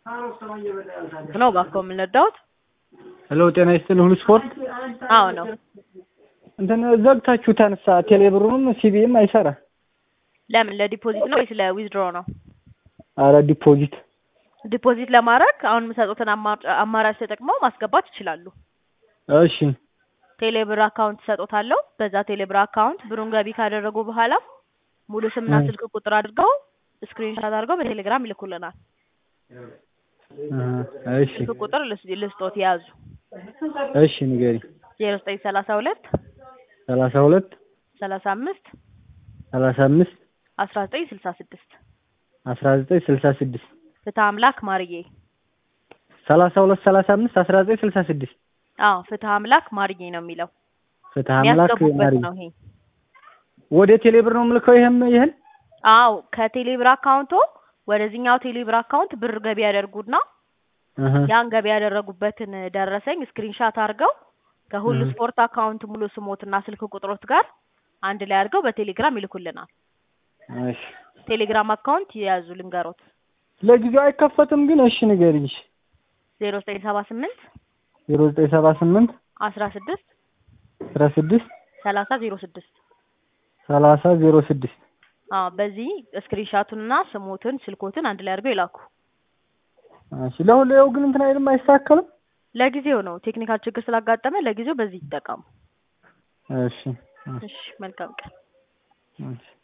ነው እባክዎ የምንረዳዎት? ሄሎ ጤና ይስጥልኝ ሁሉ ስፖርት አዎ ነው። እንትን ዘግታችሁ ተነሳ ቴሌብሩንም ሲቢም አይሰራ ለምን ለዲፖዚት ነው ወይስ ለዊዝድሮ ነው? አረ ዲፖዚት ዲፖዚት ለማድረግ አሁን የምሰጡትን አማ- አማራጭ ተጠቅመው ማስገባት ይችላሉ። እሺ ቴሌብር አካውንት ሰጦታለሁ። በዛ ቴሌብር አካውንት ብሩን ገቢ ካደረጉ በኋላ ሙሉ ስምና እ። ስልክ ቁጥር አድርገው ስክሪንሾት አድርገው በቴሌግራም ይልኩልናል። እ፣ እሺ ስልክ ቁጥር ልስ- ልስጦት የያዙ እሺ ንገሪ ዜሮ ዘጠኝ ሰላሳ ሁለት ሰላሳ ሁለት ሰላሳ አምስት ሰላሳ አምስት አስራ ዘጠኝ ስልሳ ስድስት አስራ ዘጠኝ ስልሳ ስድስት ፍትህ አምላክ ማርዬ። ሰላሳ ሁለት ሰላሳ አምስት አስራ ዘጠኝ ስልሳ ስድስት አዎ ፍትህ አምላክ ማርዬ ነው የሚለው ፍትህ አምላክ የሚያስገቡበት ማሪ ነው ይሄ። ወደ ቴሌብር ነው የምልከው ይሄም ይሄን አዎ ከቴሌብር አካውንቶ ወደዚህኛው ቴሌብር አካውንት ብር ገቢ ያደርጉና እህ ያን ገቢ ያደረጉበትን ደረሰኝ ስክሪንሻት አድርገው ከሁሉ እህ። ስፖርት አካውንት ሙሉ ስሞትና ስልክ ቁጥሮት ጋር አንድ ላይ አድርገው በቴሌግራም ይልኩልናል። እሺ ቴሌግራም አካውንት የያዙ ልንገሮት ለጊዜው አይከፈትም ግን እሺ ንገሪኝ ዜሮ ዘጠኝ ሰባ ስምንት ዜሮ ዘጠኝ ሰባ ስምንት አስራ ስድስት አስራ ስድስት ሰላሳ ዜሮ ስድስት ሰላሳ ዜሮ ስድስት አዎ በዚህ ስክሪንሻቱንና ስሞትን ስልኮትን አንድ ላይ አድርገው ይላኩ። እሺ ለሁሌው ግን እንትን አይልም አይስተካከልም ለጊዜው ነው ቴክኒካል ችግር ስላጋጠመ ለጊዜው በዚህ ይጠቀሙ። እሺ እሺ መልካም ቀን። እሺ